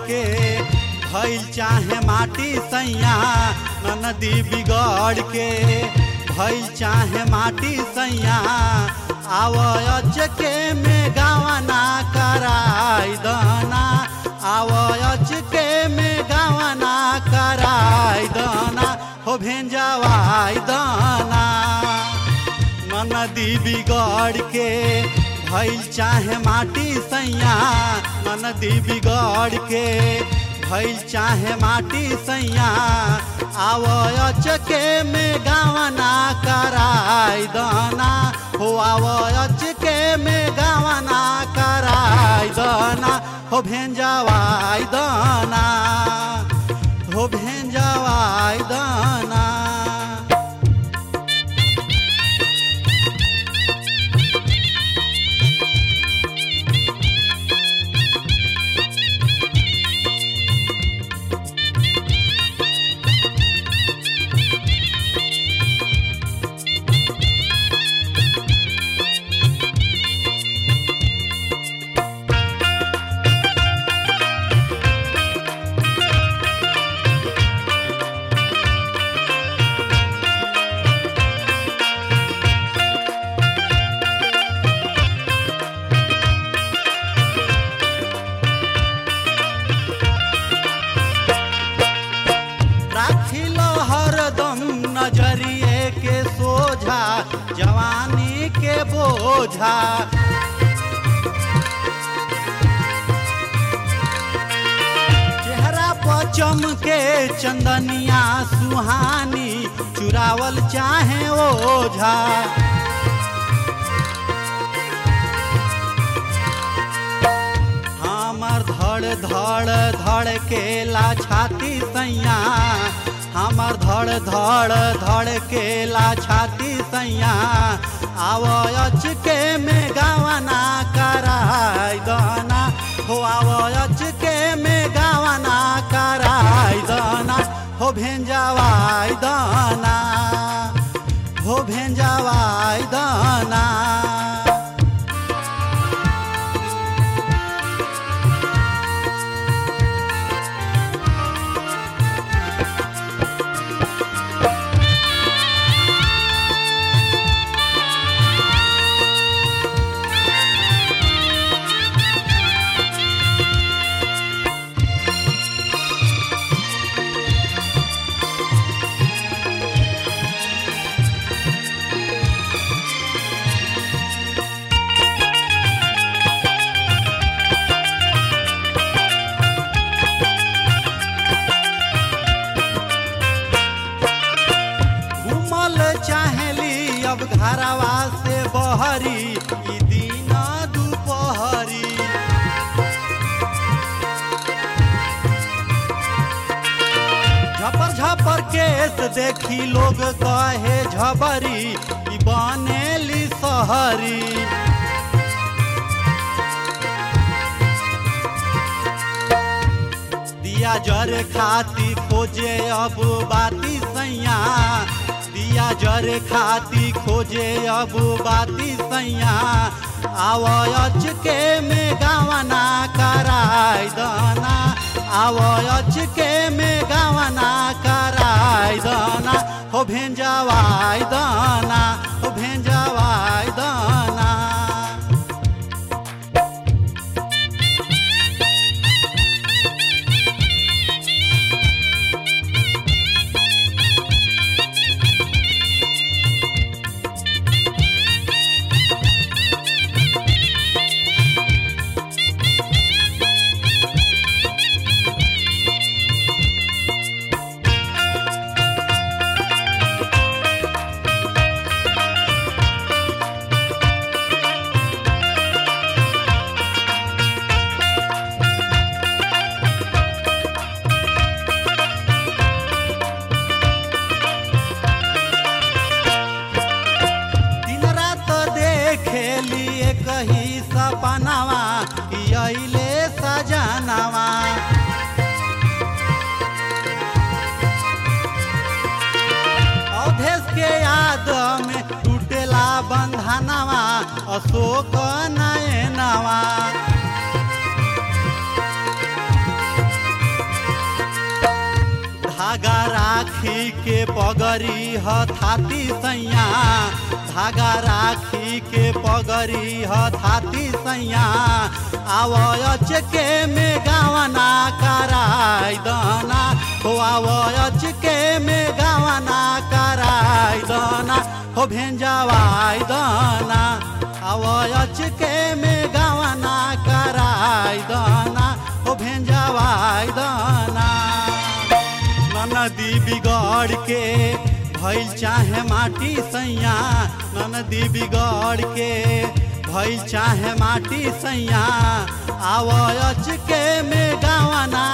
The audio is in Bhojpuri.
के भइल चाहे माटी सैया नदी बिगड़ के भइल चाहे माटी सैया आवयच के में गावना कराई दना आवयच के में गावना कराई दना हो भेंजवाई दना नदी बिगड़ के भइल चाहे माटी सैया नदी बिगड़ के भइल चाहे माटी सैया आवयच के में गावना कराई दना हो आवयच के में गावना कराई दना हो भेंजवाई दना हो भेंजवाई दना राखिलो हरदम नजरिए के सोझा जवानी के बोझा चेहरा पर चमके चंदनिया सुहानी चुरावल चाहे ओझा हमर धड़ धड़ धड़ केला छाती सैया हमर धड़ धड़ धड़ केला छाती सैया आवयच के में गावना कराई दना हो आवयच के में गावना कराई दना हो भेंजवाई दना हो भेंजवाई दना घूमल चाहेली अब घरवा से बहरी ई दिन दुपहरी झपर झपर केस देखी लोग कहे झबरी ई बनेली सहरी दिया जर खाती खोजे अब बाती सैया दिया जर खाती खोजे अब बाती सैया आवयच के में गावना कराई दना आवयच के में गावना कराई दना हो भेंजवाई दना हो भेंजवाई दना दिन रात देखेली कही सपनावा कि अइले सजनावा अवधेश के याद में टूटेला बंधनवा अशोक नयनवा धागा राखी के पगरी हथाती सैया धागा राखी के पगरी हथाती सैया आवयच के में गावना कराई दना हो आवयच के में गावना कराई दना हो भेंजवाई दना आवयच के में गावना कराई दना हो भेंजवाई दना नदी बिगड़ के भइल चाहे माटी सैया नदी बिगड़ के भइल चाहे माटी सैया आवच के में गावना